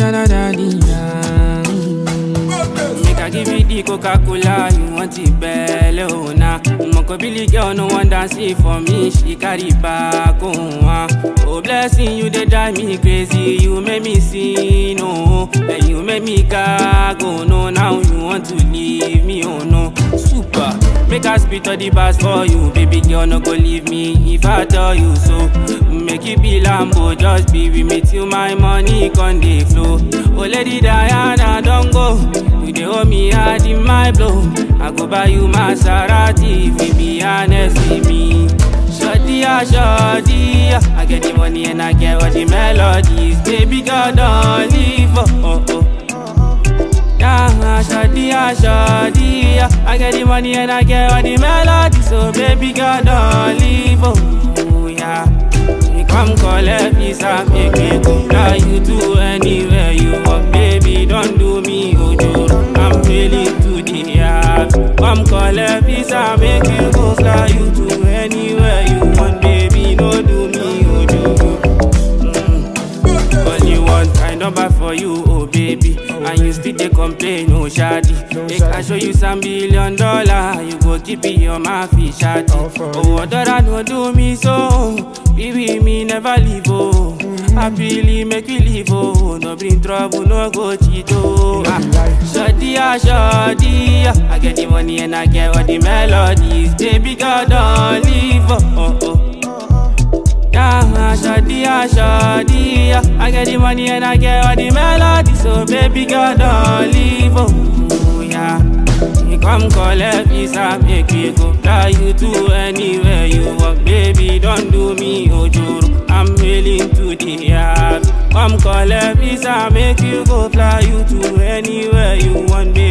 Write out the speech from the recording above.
da da da di da. Make I give you the Coca-Cola, you want it belly, oh nah. Moko Billy girl, no one dance it for me, she carry back, oh ah. Oh blessing, you they drive me crazy, you make me sin, oh. And you make me gag, oh no, now you want to leave me, oh no. Super, make I spit all the bars for you, baby girl, no go leave me if I tell you so. Make you be Lambo, just be with me till my money con dey flow. Oh lady Diana, don't go. You dey owe me hard in my blow. I go buy you Maserati if you be honest with me. Shorty, ah, shorty, ah. I get the money and I get all the melodies. Baby girl, don't leave, oh, oh, oh. Yeah, shorty, ah, shorty, ah. I get the money and I get all the melodies. So baby girl, don't leave, oh, yeah. You come collect visa, make me go fly you to anywhere you want, baby. Don't do me ojoro. I'm willing to the yard. Come collect visa, make you go fly you to anywhere you want, baby. Don't do me ojoro. Mm. Only one kind number for you, oh baby. And you still dey complain, oh shadi. Make I show you some billion dollar, you go keep it on my fish shadi. Oh, other no do me so, baby me never leave oh. Happily make we live oh, no bring trouble, no go cheat oh. Ah, Shadi ah shadi ah, I get the money and I get all the melodies. Baby girl don't leave oh oh. oh. Yeah, shawty, ah, shawty, ah. I get the money and I get all the melody, so baby girl don't leave, oh, yeah. You come collect visa, make me go fly you to anywhere you want, baby. Don't do me ojoro, I'm willing to the yard. Come collect visa, make you go fly you to anywhere you want, baby.